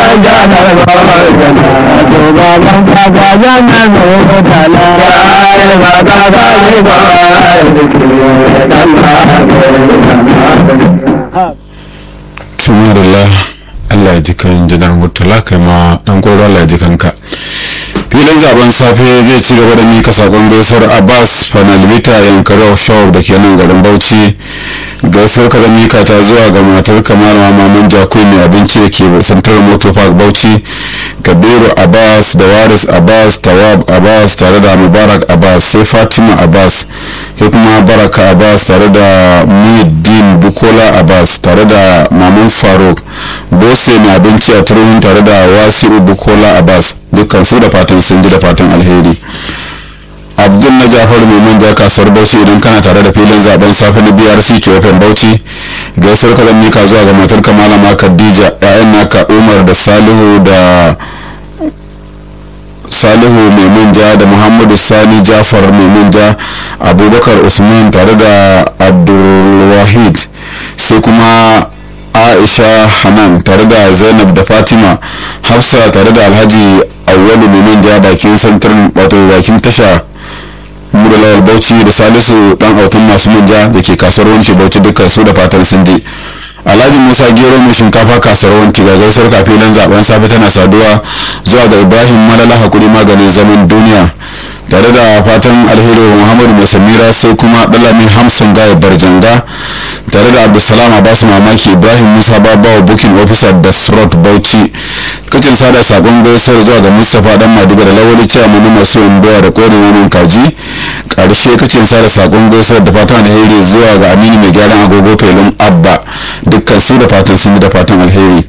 janar barjana shugaban kasa janar murtala ya ba ka ba ni ba tumarilla allah ya ji kan janar murtala kai ma dan koro allah ya ji kanka filin zaben safe zai ci gaba da mika sakon gaisuwar abbas fanalbita yankari shop da ke nan garin bauchi gaisuwar kada mika ta zuwa ga matar kamar maman jakui mai abinci da ke santar motor park bauchi kabiru abbas da waris abbas tawab abbas tare da mubarak abbas sai fatima abbas sai kuma baraka abbas tare da muhiddin bukola abbas tare da maman faruk bose mai abinci a turun tare da wasi'u bukola abbas dukkan su da fatan sun ji da fatan alheri abdul na jafar mai manja kasuwar bauchi idan kana tare da filin zaben safe na brc cofin bauchi gaisuwar ka zan mika zuwa ga matar malama khadija ya'yan naka umar da salihu da salihu mai manja da muhammadu sani jafar mai manja abubakar usman tare da abdulwahid sai kuma aisha hanan tare da zainab da fatima hafsa tare da alhaji awwalu mai manja bakin santar wato bakin tasha muralawar bauchi da salisu dan autun masu manja da ke kasuwar wanke bauchi dukkan su da fatan sun je alhaji musa gero mai shinkafa kasuwar wanki ga gaisuwar kafin zaben safe tana saduwa zuwa ga ibrahim malala hakuri maganin zaman duniya tare da fatan alheri wa muhammadu mai samira sai kuma dalami hamsin gaya barjanga tare da abdulsalam abasu mamaki ibrahim musa babawa booking officer da srot bauchi kacin sada sakon gaisuwar zuwa ga mustapha dan madiga da lawali cewa mani masu doya da kodin wani kaji karshe kacin sada sakon gaisuwar da fatan alheri zuwa ga aminu mai gyaran agogo felin abba dukkan su da fatan sun da fatan alheri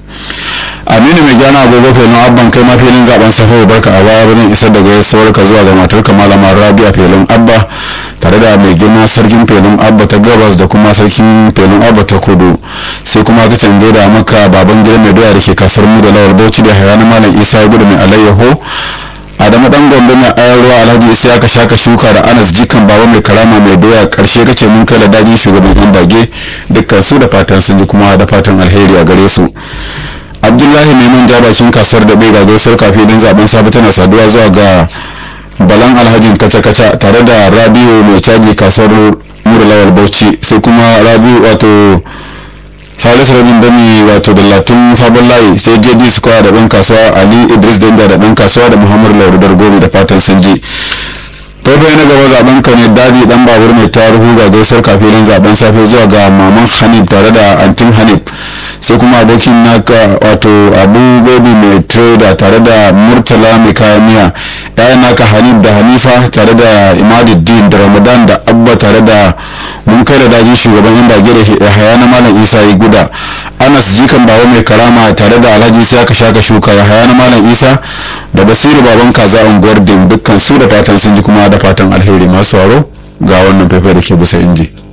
aminu mai gyaran agogo felin abban kai ma filin zaben safa barka a baya ba zan isar da gaisuwar ka zuwa ga matar ka malama rabia felin abba tare da mai girma sarkin felin abba ta gabas da kuma sarkin felin abba ta kudu sai kuma ka canje da maka baban gida mai doya da ke kasar mu da lawal bauchi da hayana malam isa gudu mai alayyaho adamu dan gombe mai ayar ruwa alhaji isa ka shaka shuka da anas jikan baba mai karama mai doya karshe kace mun kai da dajin shugaban yan bage dukkan su da fatan sun ji kuma da fatan alheri a gare su abdullahi mai manja bakin kasuwar da bai ga gaisuwar kafin din zaben safe tana saduwa zuwa ga balan alhajin kaca-kaca tare da rabiu mai caji kasuwar mura lawal bauchi sai kuma rabiu wato salisu rabin dami wato da latun sabon layi sai jd square da ɗan kasuwa ali idris danja da ɗan kasuwa da muhammadu laurudar gobe da fatan sun ji faifai na gaba zaben ka ne dadi dan babur mai tarihu ga gaisuwar kafin zaben safe zuwa ga maman hanif tare da antin hanif sai kuma abokin naka wato abu baby mai trader tare da murtala mai kayan miya yayan naka hanif da hanifa tare da imaduddin da ramadan da abba tare da mun kai da dajin shugaban yan bage da haya na malam isa yi guda anas jikan bawa mai karama tare da alhaji sai aka shaka shuka ya haya na malam isa da basiru baban kaza unguwar din dukkan su da fatan sun ji kuma da fatan alheri masu waro ga wannan faifai da ke bisa inji